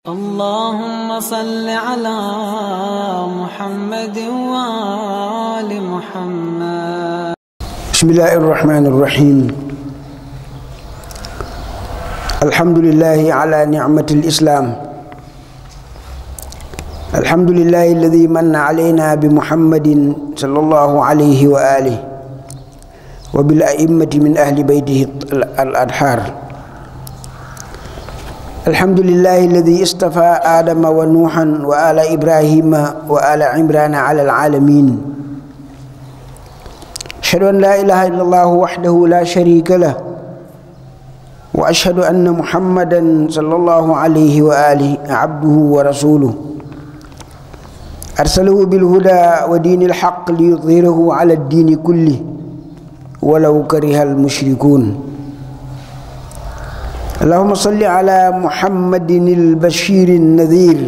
اللهم صل على محمد وآل محمد بسم الله الرحمن الرحيم الحمد لله على نعمة الإسلام الحمد لله الذي من علينا بمحمد صلى الله عليه وآله وبالأئمة من أهل بيته الأدحار الحمد لله الذي اصطفى آدم ونوحا وآل إبراهيم وآل عمران على العالمين أشهد أن لا إله إلا الله وحده لا شريك له وأشهد أن محمدا صلى الله عليه وآله عبده ورسوله أرسله بالهدى ودين الحق ليظهره على الدين كله ولو كره المشركون اللهم صل على محمد البشير النذير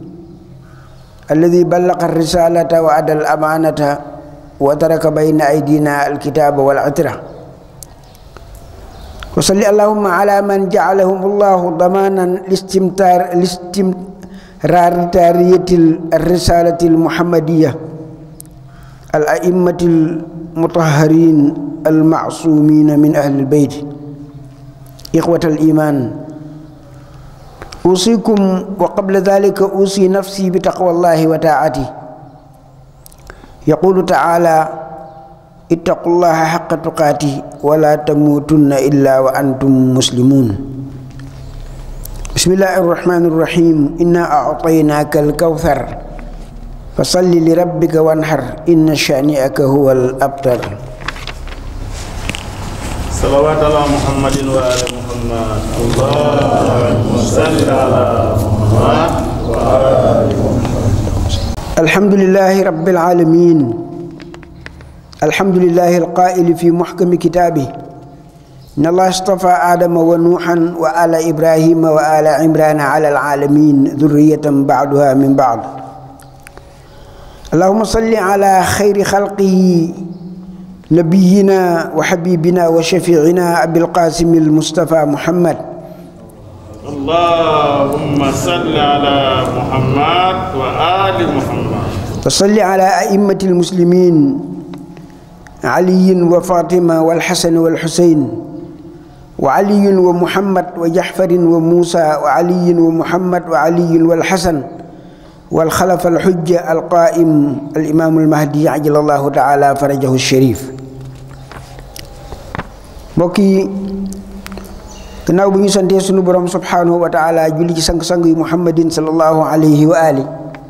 الذي بلغ الرسالة وأدى الأمانة وترك بين أيدينا الكتاب والعترة وصل اللهم على من جعلهم الله ضمانا لاستمتار لاستمرارية الرسالة المحمدية الأئمة المطهرين المعصومين من أهل البيت إخوة الإيمان أوصيكم وقبل ذلك أوصي نفسي بتقوى الله وطاعته يقول تعالى اتقوا الله حق تقاته ولا تموتن إلا وأنتم مسلمون بسم الله الرحمن الرحيم إنا أعطيناك الكوثر فصل لربك وانحر إن شانئك هو الأبتر صلوات على محمد وآل محمد اللهم صل على محمد وآل محمد الحمد لله رب العالمين الحمد لله القائل في محكم كتابه إن الله اصطفى آدم ونوحا وآل إبراهيم وآل عمران على العالمين ذرية بعدها من بعض اللهم صل على خير خلقه نبينا وحبيبنا وشفيعنا أبي القاسم المصطفى محمد اللهم صل على محمد وآل محمد وصل على أئمة المسلمين علي وفاطمة والحسن والحسين وعلي ومحمد وجحفر وموسى وعلي ومحمد وعلي والحسن والخلف الحجة القائم الإمام المهدي عجل الله تعالى فرجه الشريف mbokki gannaaw bu ñu santee sunu borom subhanahu wa taala julli ci sang-sang yi muhammadin sallallahu alayhi wa ali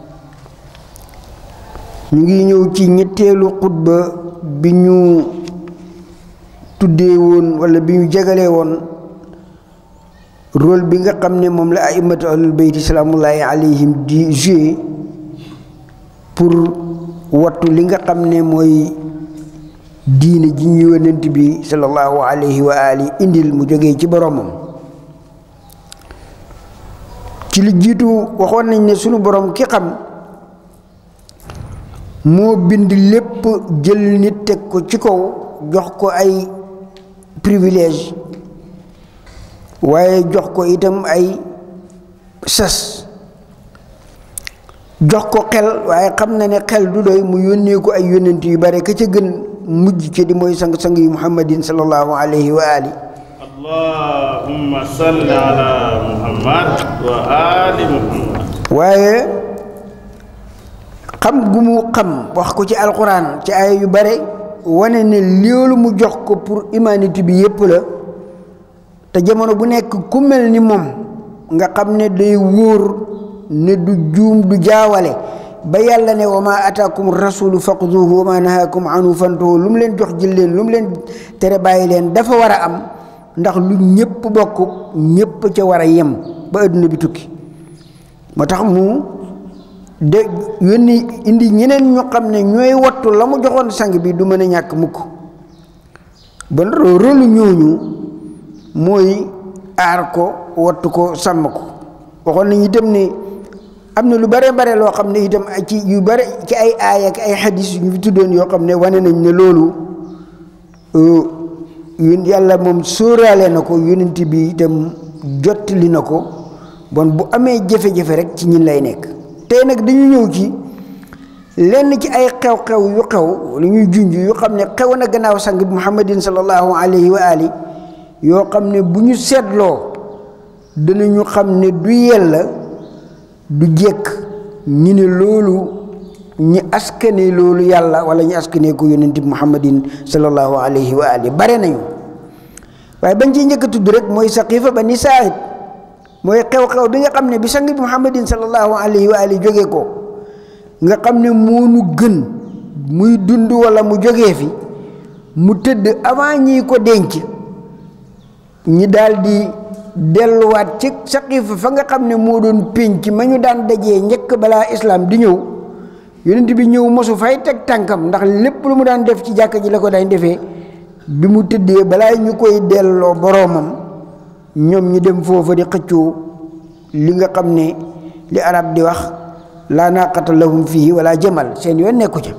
ñu ngi ñëw ci ñetteelu xutba bi ñu tuddee woon wala bi ñu jagalee woon rôle bi nga xam ne moom la aimatu ahlul bayti salaamullahi alayhim di jouer pour wattu li nga xam ne mooy diine ji ñu yonent bi sallallahu alayhi wa ali indil mu jógee ci boromam ci li jiitu waxoon nañ ne sunu borom ki xam moo bind lépp jël nit teg ko ci kaw jox ko ay privilège waaye jox ko itam ay sas jox ko xel waaye xam na ne xel du doy mu yónnee ko ay yónnent yu bare ka ca gën mujj ci di mooy sang-sang yi muhammadin sallallahu alayhi wa ali allahumma salli ala muhammad wa ali muhammad waaye xam gu mu xam wax ko ci alquran ci ay yu bare wane ne loolu mu jox ko pour humanité bi yépp la te jamono bu nekk ku mel ni moom nga xam ne day wóor ne du juum du jaawale ba yàlla ne wa ma ataakum rasulu faqduhu wa ma nahaakum anhu fantahu lu mu leen jox jël leen lu mu leen tere bàyyi leen dafa war a am ndax lu ñépp bokk ñépp ca war a yem ba adduna bi tukki moo tax mu de yónni indi ñeneen ñu xam ne ñooy wattu la mu joxoon sang bi du mën a ñàkk mukk ba rôlu ñooñu mooy aar ko wattu ko sàmm ko waxoon nañu itam ne am na lu bare bare loo xam ne itam ci yu bare ci ay aaya ak ay xadis yu ñu fi tuddoon yoo xam ne wane nañ ne loolu yun yàlla moom sóoraale na ko yonent bi itam jottali na ko bon bu amee jafe-jafe rek ci ñin lay nekk tey nag dañu ñëw ci lenn ci ay xew-xew yu xew lu ñuy junj yu xam ne xew na gannaaw sang bi muhammadin sallallahu alayhi wa ali yoo xam ne bu ñu seetloo danañu xam ne du yella du jekk ñu ne loolu ñi askane loolu yàlla wala ñu askane ko yonent bi muhammadin sallallahu alayhi wa ali bare nañu waaye bañ ciy njëkk a tudd rek mooy saqifa bani saa'id mooy xew-xew bi nga xam ne bi sang bi muhammadin sallallahu alayhi wa ali jógee ko nga xam ne moonu gën muy dund wala mu jógee fi mu tëdd avant ñi ko denc ñi daal di delluwaat ci saqifa fa nga xam ne moo doon pénc ma ñu daan dajee njëkk balaa islaam di ñëw yonent bi ñëw mosu fay teg tànkam ndax lépp lu mu daan def ci jàkka ji la ko daan defee bi mu tëddee balaa ñu koy delloo boroomam ñoom ñi dem foofa di xëccoo li nga xam ne li arab di wax laa naqata lahum fii wala jamal seen yoon nekku ca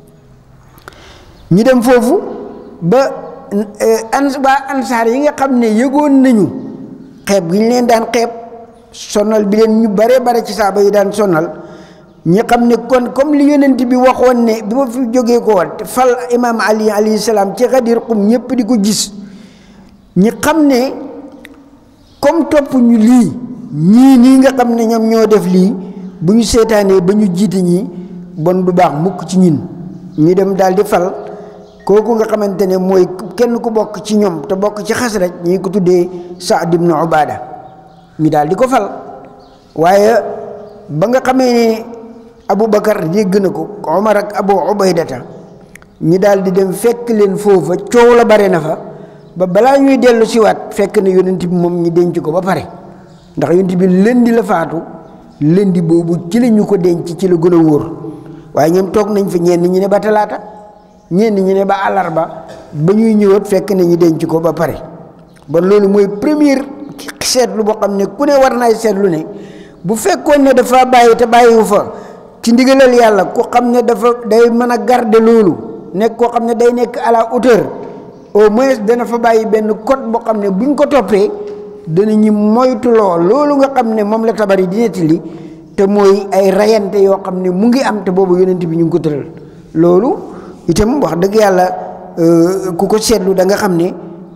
ñu dem foofu ba an waa ansaar yi nga xam ne yëgoon nañu xeeb gi ñu leen daan xeeb sonal bi leen ñu bare bare ci saaba yi daan sonal ñi xam ne kon comme li yonent bi waxoon ne bi ma fi jógee ko woon fal imaam ali alayhi salaam ci xadir xum ñëpp di ko gis ñi xam ne comme topp ñu lii ñii nii nga xam ne ñoom ñoo def lii bu ñu seetaanee ba ñu jiite ñi bon du baax mukk ci ñin ñu dem daal di fal kooku nga xamante ne mooy kenn ku bokk ci ñoom te bokk ci xas rek ñi ko tuddee Saad ibnu Ubaada ñu daal di ko fal waaye ba nga xamee ne Aboubacar dégg na ko Omar ak Abu Ubaydata ñi daal di dem fekk leen foofa coow la bare na fa ba balaa ñuy dellu siwaat fekk na yonent bi moom ñi denc ko ba pare ndax yonent bi lëndi la faatu lëndi boobu ci la ñu ko denc ci la gën a wóor waaye ñoom toog nañ fa ñenn ñi ne ba talaata ñenn ñi ne ba àllarba ba ñuy ñëwaat fekk na ñu denc ko ba pare bon loolu mooy première seetlu boo xam ne ku ne war naay seetlu ne bu fekkoon ne dafa bàyyi te bàyyiwu fa ci ndigalal yàlla ku xam ne dafa day mën a garder loolu nekk koo xam ne day nekk à la hauteur au moins dana fa bàyyi benn code boo xam ne buñ ko toppee danañu moytuloo loolu nga xam ne moom la tabari di nettali te mooy ay rayante yoo xam ne mu ngi am te boobu yonent bi ñu ngi ko tëral loolu itam wax dëgg yàlla ku ko seetlu da nga xam ne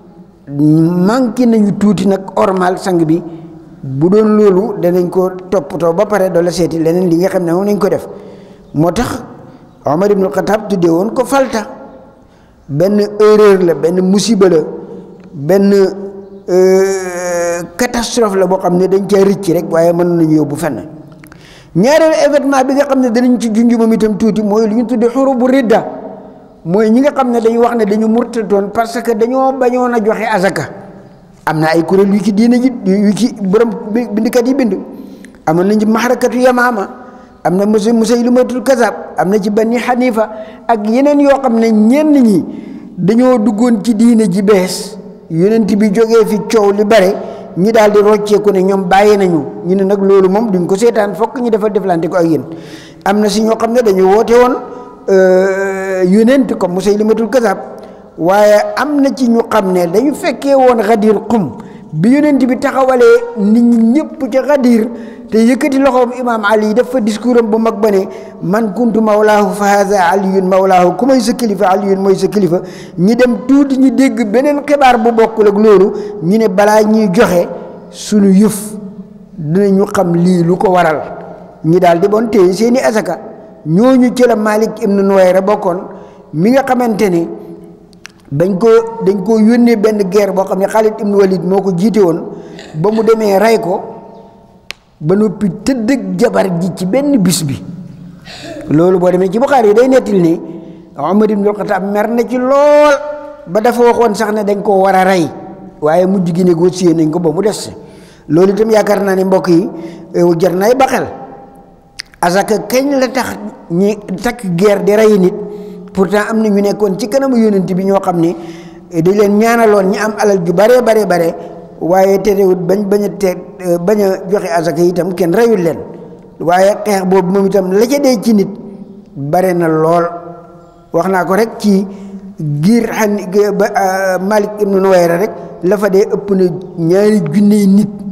manqué nañu tuuti nag ormal sang bi bu doon loolu danañ ko toppatoo ba pare doo la seeti leneen li nga xam ne moom nañ ko def moo tax Omar ibnul Xataab tuddee woon ko falta benn erreur la benn musiba la benn catastrophe la boo xam ne dañ caa rëcc rek waaye mën nañu yóbbu fenn ñaareelu événement bi nga xam ne danañ ci junj moom itam tuuti mooy lu ñu tuddee xurubu ridda mooy ñi nga xam ne dañu wax ne dañu murtatoon parce que dañoo bañoon a joxe azaka am na ay kuréel yu ci diina ji yu ci borom bindikat yi bind amoon nañ ci maxarakatu yamaama am na musa musaylimatul kazab am na ci bani xanifa ak yeneen yoo xam ne ñenn ñi dañoo duggoon ci diina ji bees yonent bi jógee fi coow li bare ñi daal di rocceeku ne ñoom bàyyi nañu ñu ne nag loolu moom duñ ko seetaan fokk ñu dafa deflante ko ak yéen am na si ñoo xam ne dañu woote woon yonent comme musaylimatul kazab waaye am na ci ñu xam ne dañu fekkee woon xadir xum bi yonent bi taxawalee nit ñi ñëpp ca xadir te yëkkati loxoom imaam ali def fa discours am bu mag ba ne man kuntu mawlaahu fa haza aliyun mawlaahu ku may sa kilifa aliyun mooy sa kilifa ñi dem tuuti ñu dégg beneen xibaar bu bokkul ak loolu ñu ne balaa ñuy joxe suñu yëf dinañu xam lii lu ko waral ñi daal di bon téye seeni asaka ñooñu ci la Malik ibnu Nuwayra bokkoon mi nga xamante ne dañ ko dañ ko yónnee benn guerre boo xam ne Khalid ibnu Walid moo ko jiite woon ba mu demee rey ko ba noppi tëdd ak jabar ji ci benn bis bi loolu boo demee ci Buxaari yi day nettil ne Omar ibnul Xataab mer na ci lool ba dafa waxoon sax ne dañ koo war a rey waaye mujj gi négocier nañ ko ba mu des loolu itam yaakaar naa ne mbokk yi jar nay baxel asaka kañ la tax ñi takk guerre di rey nit pourtant am na ñu nekkoon ci kanamu yonent bi ñoo xam ne dañ leen ñaanaloon ñi am alal ju bare bare bare waaye terewut bañ bañ a te bañ a joxe asaka itam kenn reyul leen waaye xeex boobu moom itam la ca dee ci nit bare na lool wax naa ko rek ci giir xan ba Malik ibnu Nuwayra rek la fa dee ëpp na ñaari junney nit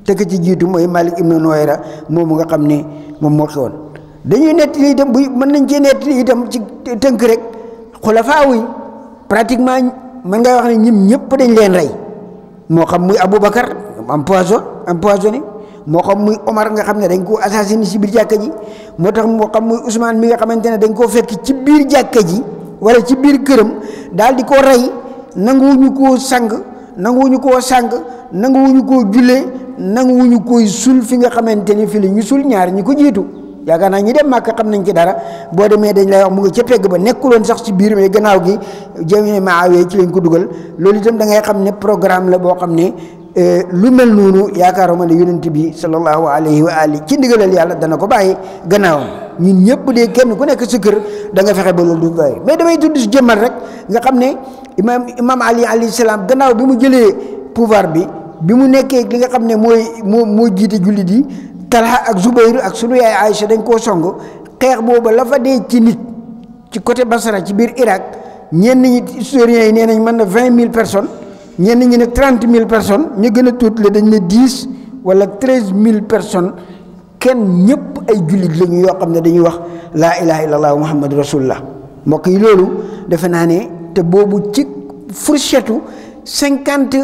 te ka ci jiitu mooy Malik ibnu Nuwayra moomu nga xam ne moom moo xewoon dañuy nettali itam bu mën nañ cee nettali itam ci tënk rek xulafaa yi pratiquement mën ngay wax ne ñim ñëpp dañ leen rey moo xam muy Aboubacar empoison empoisonné moo xam muy Omar nga xam ne dañ koo assassiné ci biir jàkka ji moo tax moo xam muy Ousmane mi nga xamante ne dañ koo fekk ci biir jàkka ji wala ci biir këram daal di ko rey nanguwuñu koo sang nanguwuñu koo sang nanguwuñu koo jullee nanguwuñu koy sul fi nga xamante ni fi la ñu sul ñaar ñi ko jiitu yaakaar naa ñi dem màkk xam nañ ci dara boo demee dañ lay wax mu ngi ca pegg ba nekkuloon sax ci biir mais gannaaw gi jami maawee ci lañ ko dugal loolu itam da ngay xam ne programme la boo xam ne lu mel noonu yaakaaruma ne yonent bi sallallahu alayhi wa ali ci ndigalal yàlla dana ko bàyyi gannaawam ñun ñëpp de kenn ku nekk sa kër da nga fexe ba loolu du bàyyi mais damay tudd si jëmmal rek nga xam ne imam imam ali alayhi salaam gannaaw bi mu jëlee pouvoir bi bi mu nekkee li nga xam ne mooy moo moo jiite jullit yi Talha ak Zubayr ak sunu yaay Aïcha dañ koo song xeex booba la fa dee ci nit ci côté Basra ci biir Irak ñenn ñi historiens yi nee nañ mën na vingt mille personnes ñenn ñi ne trente mille personnes ñu gën a tuuti la dañ ne dix wala treize mille personnes kenn ñëpp ay jullit lañu yoo xam ne dañuy wax laa ilaha illallah muhammadu rasulullah mbokk yi loolu defe naa ne te boobu ci fourchette cinquante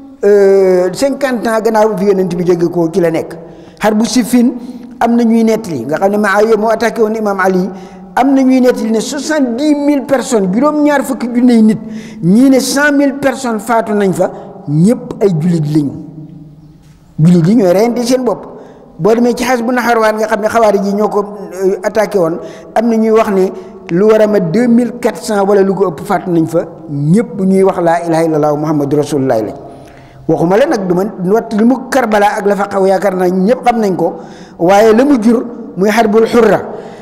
cinquante ans gannaaw bi fi yonent bi jóge ko ci la nekk xar bu sifin am na ñuy nettali nga xam ne Muawiya moo attaqué woon imam Ali am na ñuy nettali ne soixante dix mille personnes juróom-ñaar fukki junney nit ñii ne cent mille personnes faatu nañ fa ñëpp ay jullit lañu jullit yi ñooy reyante seen bopp boo demee ci xas bu naxarwaan nga xam ne xawaari ji ñoo ko attaqué woon am na ñuy wax ne lu war a ma deux mille quatre cent wala lu ko ëpp faatu nañ fa ñëpp ñuy wax laa ilaha illallah muhammadu rasulullah lañ waxuma la nag du ma wat li mu karbala ak la fa xaw yaakaar naa ñëpp xam nañ ko waaye la mu jur muy xarbul xurra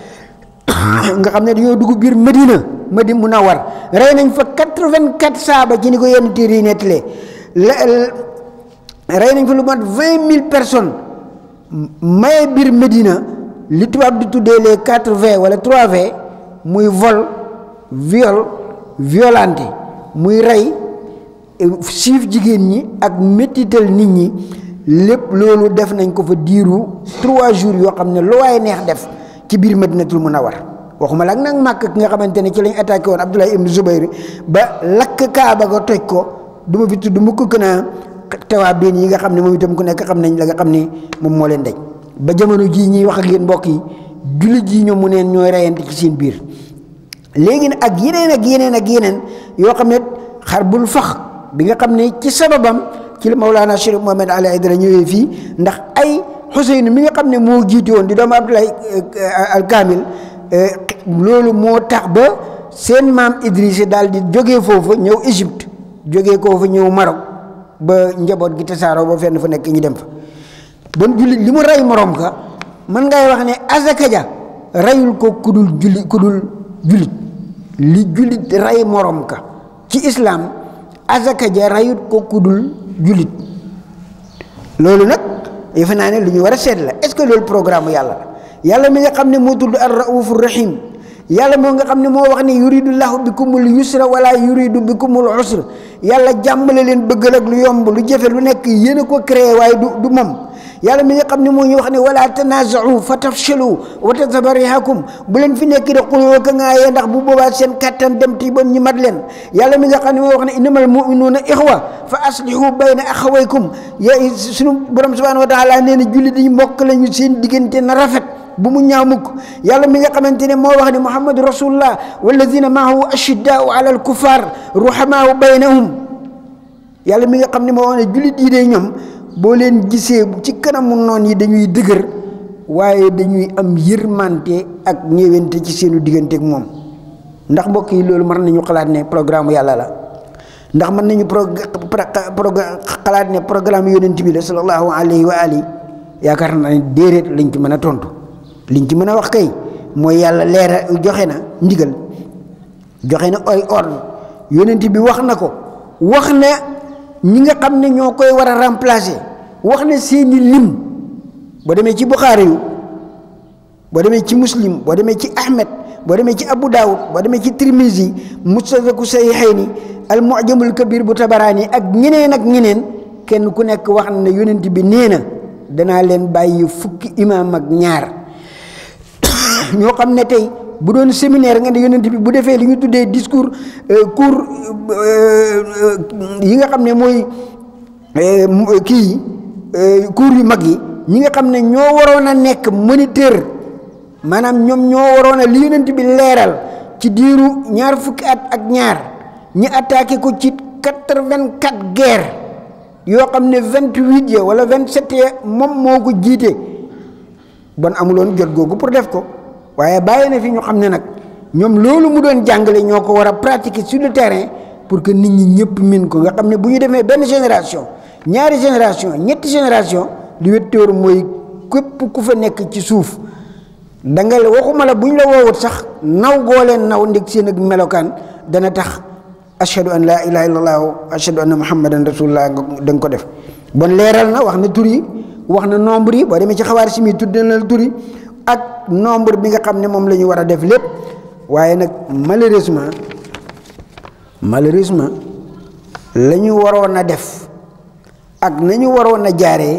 nga xam ne dañoo dugg biir Medina Medina Munawwar rey nañ fa quatre-vingt-quatre saaba ci ni ko yenn téere yi nettalee rey nañ fa lu mat vingt mille personnes maye biir Medina li tubaab di tuddee les quatre V wala trois V muy vol viol violenté muy rey siif jigéen ñi ak métital nit ñi lépp loolu def nañ ko fa diiru trois jours yoo xam ne lu waaye neex def ci biir madinatul munawwar waxuma la ak nag màkk ki nga xamante ne ci lañ attaqué woon Abdullah ibn Zubayr ba lakk kaaba ga toj ko du ma fi tudd mu ko gën a tawaa biin yi nga xam ne moom itam ku nekk xam nañ la nga xam ne moom moo leen daj ba jamono jii ñuy wax ak yéen mbokk yi jullit yi ñoom mu neen ñooy reyante ci seen biir léegi nag ak yeneen ak yeneen ak yeneen yoo xam ne xar bul fax bi nga xam ne ci sababam ci la Mawlana Cheikh Mohamed Ali Aydara ñëwee fii ndax ay Xuseyn mi nga xam ne moo jiite woon di doomu Abdoulaye al Kamil loolu moo tax ba seen maam Idrissa daal di jógee foofu ñëw Égypte jógee koo fa ñëw Maroc ba njaboot gi tasaaroo ba fenn fa nekk ñu dem fa bon jullit li mu rey morom ka mën ngay wax ne azaka ja reyul ko kudul julli kudul jullit li jullit rey morom ka ci islam azaka ja rayut ko kudul jullit loolu nag defe naa ne lu ñu war a seet la est-ce que loolu programme yàlla la yàlla mi nga xam ne moo tudd ar raufur rahim yàlla moo nga xam ne moo wax ne yuridu llahu bikumul yusra wala yuridu bikumul usra yàlla jàmmale leen bëggal ak lu yomb lu jafe lu nekk yéen a ko créé waaye du du moom yàlla mi nga xam ne moo ñu wax ne wala tanazau fa tafshalu wa tadhaba rihakum bu leen fi nekk de xuloo ka ngaayee ndax bu boobaa seen kattan dem ti bon ñu mat leen yàlla mi nga xam ne moo wax ne innamal muminuuna ixwa fa aslihu bayna axawaykum ya suñu borom subhanahu wa taala nee na julli di mbokk lañu seen diggante na rafet bu mu ñaaw mukk yàlla mi nga xamante ne moo wax ne muhammadu rasulullah walladina maahu ashiddaau ala alkuffar ruhamaau baynahum yàlla mi nga xam ne moo wax ne jullit yi de ñoom boo leen gisee ci kanamu noon yi dañuy dëgër waaye dañuy am yërmante ak ñëwante ci seenu diggante ak moom ndax mbokk yi loolu mën nañu xalaat ne programme yàlla la ndax mën nañu pro xalaat ne programme yonent bi la sallallahu alayhi wa ali yaakaar naa ne déedéet lañ ci mën a tontu liñ ci mën a wax kay mooy yàlla leera joxe na ndigal joxe na ay ordre yonent bi wax na ko wax na ñi nga xam ne ñoo koy war a remplacer wax na seeni lim boo demee ci Buxaari yu boo demee ci muslim boo demee ci Ahmed boo demee ci Abu Daawud boo demee ci Tirmizi mustadraku sayxayni al mujamul kabir bu tabaraani ak ñeneen ak ñeneen kenn ku nekk wax na ne yonent bi nee na danaa leen bàyyi fukki imaam ak ñaar ñoo xam ne tey bu doon séminaire nga ne yonent bi bu defee li ñu tuddee discours cours yi nga xam ne mooy kii cours yu mag yi ñi nga xam ne ñoo waroon a nekk moniteur maanaam ñoom ñoo waroon a li yonent bi leeral ci diiru ñaar fukki at ak ñaar ñi attaqué ko ci quatre-vingt-quatre guerre yoo xam ne vingt-huit ya wala vingt-sept ya moom moo ko jiite bon amuloon jot googu pour def ko waaye bàyyi na fi ñu xam ne nag ñoom loolu mu doon jàngale ñoo ko war a pratiquer sur le terrain pour que nit ñi ñëpp min ko nga xam ne bu ñu demee benn génération ñaari génération ñetti génération li wetteeru mooy képp ku fa nekk ci suuf da nga waxuma la bu ñu la woowut sax naw goo leen naw ndeg seen ak melokaan dana tax ashhadu an laa ilaha illallah ashhadu anna muhammadan rasulullah da nga ko def bon leeral na wax na tur yi wax na nombre yi boo demee ci xawaar si mi tudd na la tur yi ak nombre bi nga xam ne moom la ñu war a def lépp waaye nag malheureusement malheureusement la ñu waroon a def ak nañu waroon a jaaree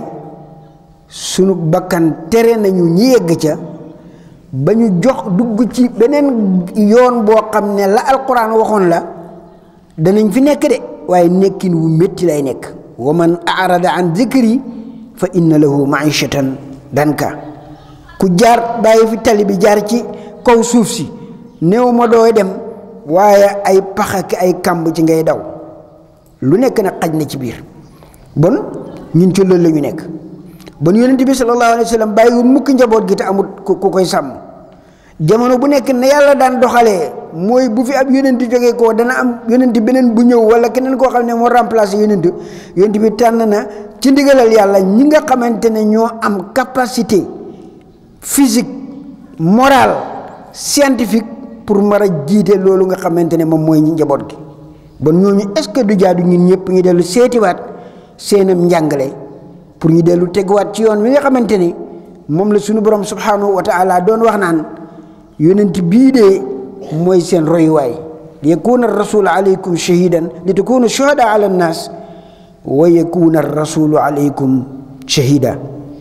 sunu bakkan tere nañu ñi yegg ca ba ñu jox dugg ci beneen yoon boo xam ne la alquran waxoon la danañ fi nekk de waaye nekkin wu métti lay nekk wa man arada an zikri fa inna lahu maishatan danka ku jaar bàyyi fi tali bi jaar ci kaw suuf si néew ma dooy dem waaye ay pax ak ay kàmb ci ngay daw lu nekk nag xaj na ci biir bon ñun ci loolu la ñu nekk bon yonent bi sallallahu alayhi wa sallam bàyyiwul mukk njaboot gi te amul ku koy sàmm jamono bu nekk ne yàlla daan doxalee mooy bu fi ab yonent jógee koo dana am yonent beneen bu ñëw wala keneen koo xam ne moo remplacé yonent yonent bi tànn na ci ndigalal yàlla ñi nga xamante ne ñoo am capacité physique morale scientifique pour mar a jiite loolu nga xamante ne moom mooy njaboot gi bon ñooñu est-ce que du jaadu ñun ñëpp ñu dellu seetiwaat seenam njàngale pour ñu dellu teguwaat ci yoon wi nga xamante ni moom la suñu borom subhanahu wa taala doon wax naan yonent bii de mooy seen royuwaay li yakuna rasulu alaykum shahidan li takunu shuhada ala nnas wa yakuna rasulu alaykum shahida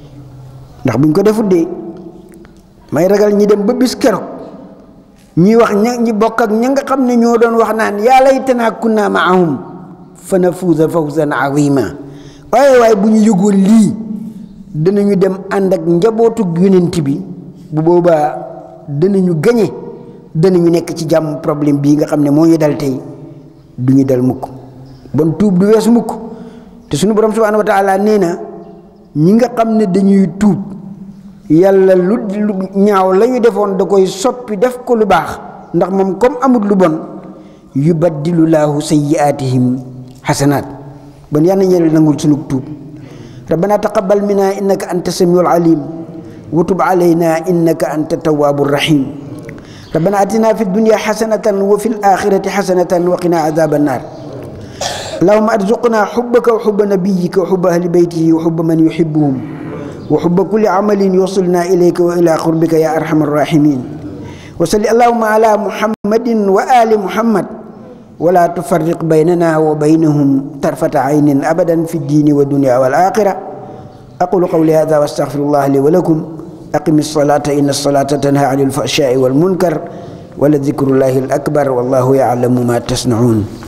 ndax buñ ko defut de may ragal ñi dem ba bis keroog ñi wax ña ñi bokk ak ña nga xam ne ñoo doon wax naan yaa laytanaa kunna maahum fa nafuuza fawzan azima waaye waaye bu ñu yëgoon lii danañu dem ànd ak njabootug yonent bi bu boobaa danañu gañe danañu nekk ci jàmm problème bii nga xam ne moo ñu dal tey du ñu dal mukk bon tuub du weesu mukk te suñu borom subhanahu wa taala nee na ñi nga xam ne dañuy tuub yàlla lu ñaaw la ñu defoon da koy soppi def ko lu baax ndax moom comme amut lu bon yubaddilu laahu sayyi'aatihim xasanaat bon yal na ñeel nangul sunu tuub rabbana taqabbal minna innaka anta samiul alim wa tub alayna innaka anta tawwabur rahim rabbana atina fi dunya xasanatan wa fi alaxirati xasanatan wa qina adaba annar اللهم ارزقنا حبك وحب نبيك وحب اهل بيته وحب من يحبهم وحب كل عمل يوصلنا اليك والى قربك يا ارحم الراحمين وصل اللهم على محمد وال محمد ولا تفرق بيننا وبينهم طرفة عين ابدا في الدين والدنيا والاخره اقول قولي هذا واستغفر الله لي ولكم اقم الصلاه ان الصلاه تنهى عن الفحشاء والمنكر ولذكر الله الاكبر والله يعلم ما تصنعون